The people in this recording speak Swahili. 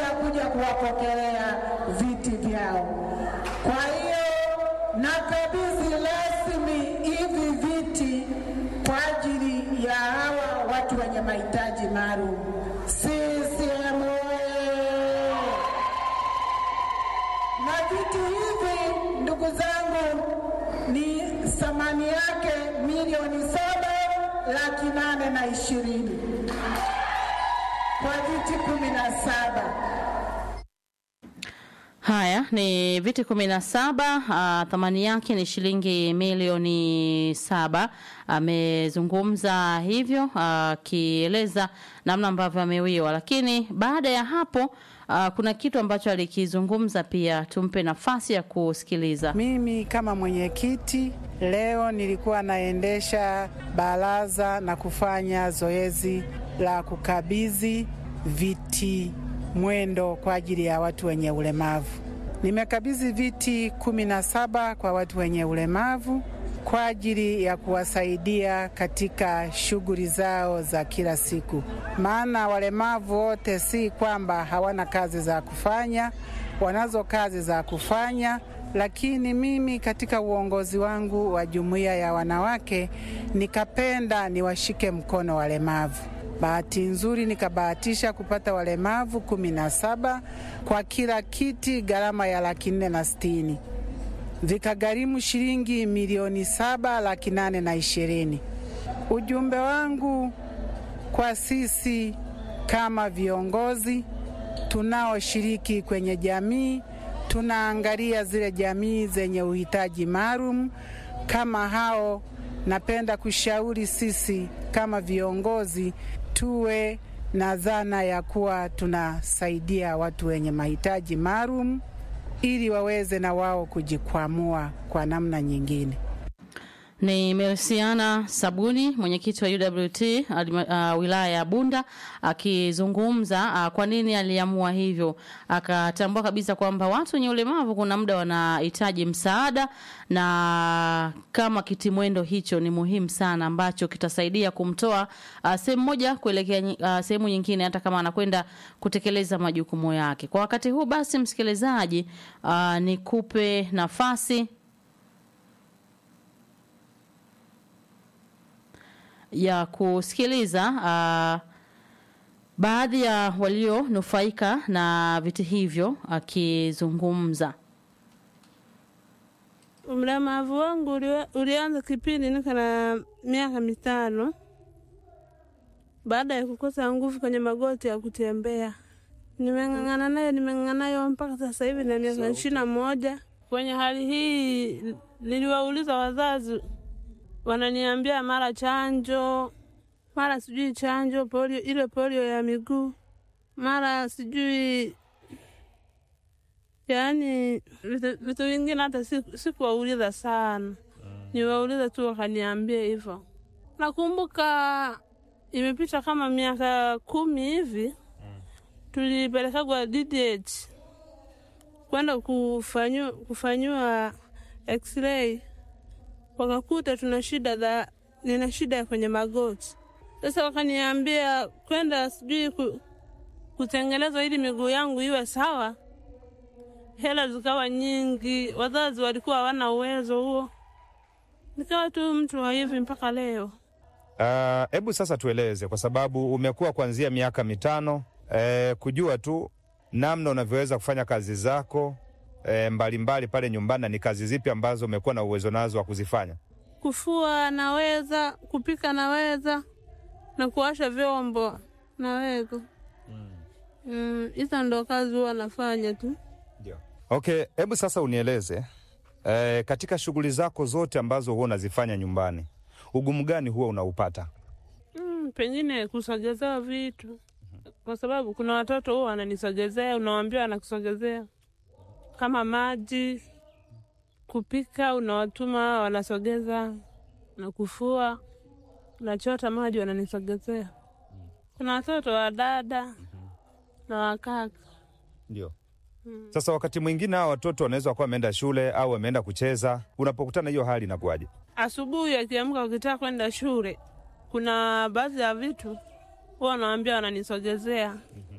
ya kuja kuwapokelea viti vyao. Kwa hiyo nakabidhi rasmi hivi viti kwa ajili ya hawa watu wenye mahitaji maalum. CCM oyee! Na vitu hivi ndugu zangu, ni thamani yake milioni saba laki nane na ishirini kwa viti kumi na saba. Haya ni viti kumi na saba. Uh, thamani yake ni shilingi milioni saba. Amezungumza hivyo akieleza uh, namna ambavyo amewiwa, lakini baada ya hapo uh, kuna kitu ambacho alikizungumza pia. Tumpe nafasi ya kusikiliza. Mimi kama mwenyekiti leo nilikuwa naendesha baraza na kufanya zoezi la kukabidhi viti mwendo kwa ajili ya watu wenye ulemavu. Nimekabidhi viti kumi na saba kwa watu wenye ulemavu kwa ajili ya kuwasaidia katika shughuli zao za kila siku, maana walemavu wote si kwamba hawana kazi za kufanya, wanazo kazi za kufanya lakini mimi katika uongozi wangu wa jumuiya ya wanawake nikapenda niwashike mkono walemavu. Bahati nzuri nikabahatisha kupata walemavu kumi na saba kwa kila kiti, gharama ya laki nne na sitini vikagharimu shilingi milioni saba laki nane na ishirini. Ujumbe wangu kwa sisi kama viongozi tunaoshiriki kwenye jamii, tunaangalia zile jamii zenye uhitaji maalum kama hao, napenda kushauri sisi kama viongozi tuwe na dhana ya kuwa tunasaidia watu wenye mahitaji maalum ili waweze na wao kujikwamua kwa namna nyingine. Ni Mersiana Sabuni, mwenyekiti wa UWT uh, wilaya ya Bunda akizungumza uh, kwa nini aliamua hivyo. Akatambua kabisa kwamba watu wenye ulemavu kuna muda wanahitaji msaada, na kama kitimwendo hicho ni muhimu sana, ambacho kitasaidia kumtoa uh, sehemu moja kuelekea uh, sehemu nyingine, hata kama anakwenda kutekeleza majukumu yake. Kwa wakati huu basi, msikilizaji, uh, nikupe nafasi ya kusikiliza uh, baadhi ya walionufaika na viti hivyo akizungumza. Ulemavu wangu ulianza kipindi niko na miaka mitano baada ya kukosa nguvu kwenye magoti ya kutembea. Nimeng'ang'ana nayo nimeng'ang'ana nayo mpaka sasa hivi na miaka ishirini na moja. Kwenye hali hii niliwauliza wazazi wananiambia mara chanjo, mara sijui chanjo polio, ile polio ya miguu, mara sijui yaani vitu vingine hata sikuwauliza si sana, niwauliza tu wakaniambia hivyo. Nakumbuka imepita kama miaka kumi hivi, tulipelekagwa DDH kwenda kufanyiwa kufanyiwa x-ray wakakuta tuna shida za nina shida kwenye magoti. Sasa wakaniambia kwenda sijui ku, kutengenezwa ili miguu yangu iwe sawa. Hela zikawa nyingi, wazazi walikuwa hawana uwezo huo, nikawa tu mtu wa hivi mpaka leo. Hebu uh, sasa tueleze, kwa sababu umekuwa kuanzia miaka mitano eh, kujua tu namna unavyoweza kufanya kazi zako E, mbalimbali mbali pale nyumbani, na ni kazi zipi ambazo umekuwa na uwezo nazo wa kuzifanya? Kufua naweza, kupika naweza, na kuosha vyombo naweza. Hizo mm. mm, ndo kazi huwa nafanya tu. Ndio. Okay, hebu sasa unieleze e, katika shughuli zako zote ambazo huwa unazifanya nyumbani, ugumu gani huwa unaupata? Mm, pengine kusogezewa vitu, kwa sababu kuna watoto huwa wananisogezea, unawambia wanakusogezea kama maji, kupika, unawatuma wanasogeza, na kufua, nachota maji wananisogezea. Kuna watoto wa dada na wakaka. Ndio. Hmm. Sasa wakati mwingine hao watoto wanaweza kuwa wameenda shule au wameenda kucheza, unapokutana hiyo hali inakuwaje? Asubuhi akiamka, ukitaka kwenda shule, kuna baadhi ya vitu huwa wanawambia wananisogezea